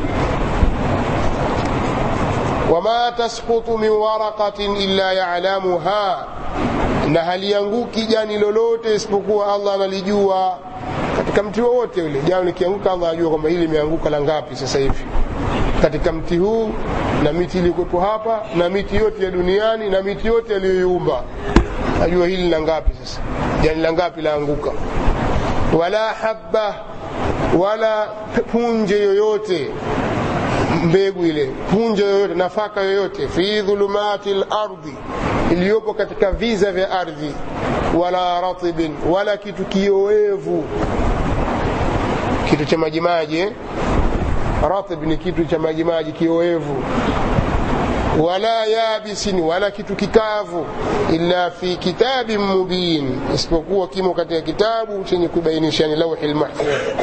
wama tasqutu min waraqatin illa yalamuha na halianguki jani lolote isipokuwa allah analijua katika mti wowote ule jani likianguka allah anajua kwamba hili limeanguka la ngapi sasa hivi katika mti huu na miti iliyokuwepo hapa na miti yote ya duniani na miti yote yaliyoiumba ajua hili la ngapi sasa jani la ngapi laanguka wala habba wala punje yoyote mbegu ile punje yoyote nafaka yoyote fi dhulumati lardhi iliyopo katika viza vya ardhi wala ratibin wala kitu kioevu kitu cha majimaji eh? ratib ni kitu cha majimaji kioevu wala yabisin wala kitu kikavu illa fi kitabin mubin isipokuwa kimo katika kitabu chenye kubainisha ni lauhi lmahfudh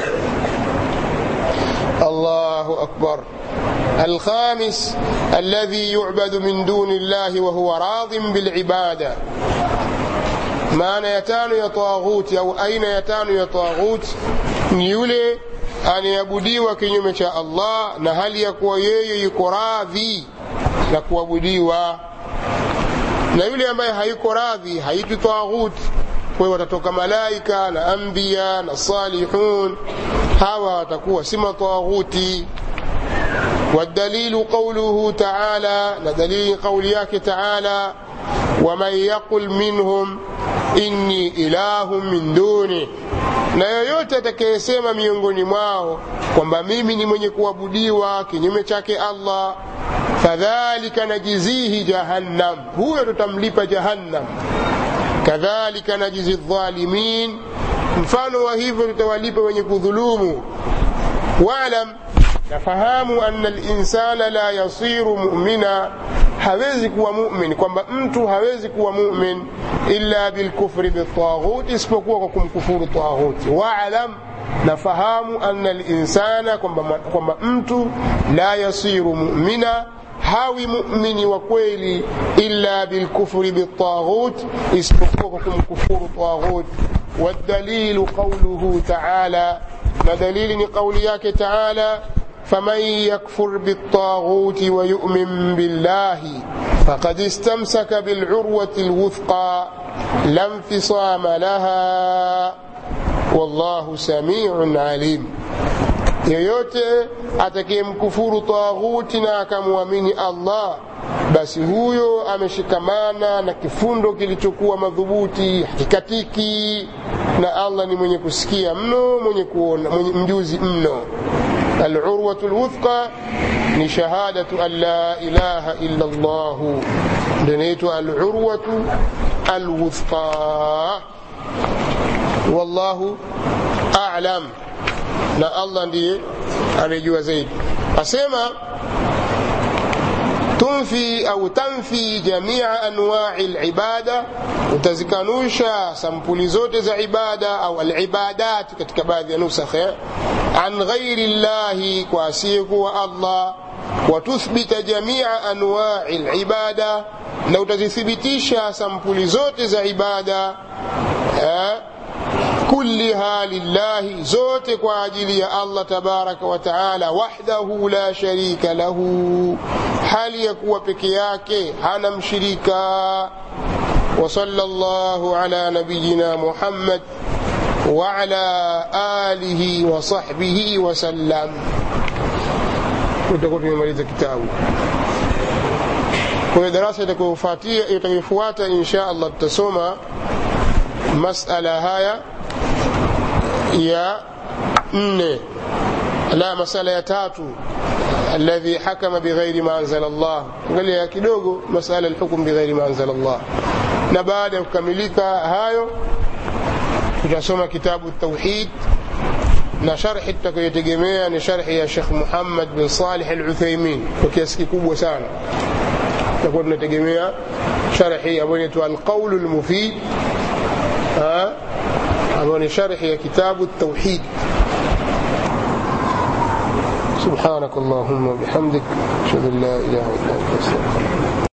الله أكبر الخامس الذي يعبد من دون الله وهو راض بالعبادة maana ya tano ya taghuti au aina ya tano ya taghuti ni yule anayeabudiwa kinyume cha allah na hali ya kuwa yeye yuko radhi na kuabudiwa na yule ambaye hayuko radhi haitwi taghuti kwa hiyo watatoka malaika na anbiya na salihun hawa watakuwa si mataghuti والدليل قوله تعالى ندليل قولياك تعالى ومن يقل منهم inni ilahu min duni na yoyote atakayesema miongoni mwao kwamba mimi ni mwenye kuabudiwa kinyume chake allah fadhalika najizihi jahannam huyo tutamlipa jahannam kadhalika najizi dhalimin mfano wa hivyo tutawalipa wenye kudhulumu walam nafahamu anna linsana la yasiru mumina hawezi kuwa mumin kwamba mtu hawezi kuwa mumin illa bilkufri biltaghut isipokuwa kwa kumkufuru taghuti waalam nafahamu anna linsana kwamba mtu la yasiru mumina hawi mumini wa kweli illa bilkufri biltaghut isipokuwa kwa kumkufuru taghut والدليل قوله تعالى ندليل قولياك تعالى فمن يكفر بالطاغوت ويؤمن بالله فقد استمسك بالعروة الوثقى لا انفصام لها والله سميع عليم yeyote atakayemkufuru taghuti na akamwamini allah basi huyo ameshikamana na kifundo kilichokuwa madhubuti hakikatiki na allah ni mwenye kusikia mno mwenye kuona mwenye mjuzi mno alurwatu lwuthqa ni shahadatu an la ilaha illa llahu ndio inaitwa alurwatu alwuthqa wallahu alam na allah ndiye anayejua zaidi asema tunfi au tanfi jamia anwai libada utazikanusha sampuli zote za ibada au alibadat katika baadhi ya nusakhe an ghairi llahi kwa asiyekuwa allah watuthbita jamia anwai libada na utazithibitisha sampuli zote za ibada eh? كلها لله زوت كواجلي الله تبارك وتعالى وحده لا شريك له هل يكوى بكياك هنا مشريكا وصلى الله على نبينا محمد وعلى آله وصحبه وسلم utakuwa tumemaliza kitabu kwa hiyo darasa itakayofuata insha allah tutasoma masala haya ya nne la masala ya tatu alladhi hakama bighairi ma anzala Allah angalia kidogo masala alhukm bighairi ma anzala Allah na baada ya kukamilika hayo tutasoma kitabu tauhid na sharhi tutakayotegemea ni sharhi ya Sheikh Muhammad bin Salih al-Uthaymeen kwa kiasi kikubwa sana tutakuwa tunategemea sharhi ambayo inaitwa al-qawl al-mufid ambayo ni sharhi ya kitabu tauhid سبحانك اللهم وبحمدك اشهد ان لا اله الا انت استغفرك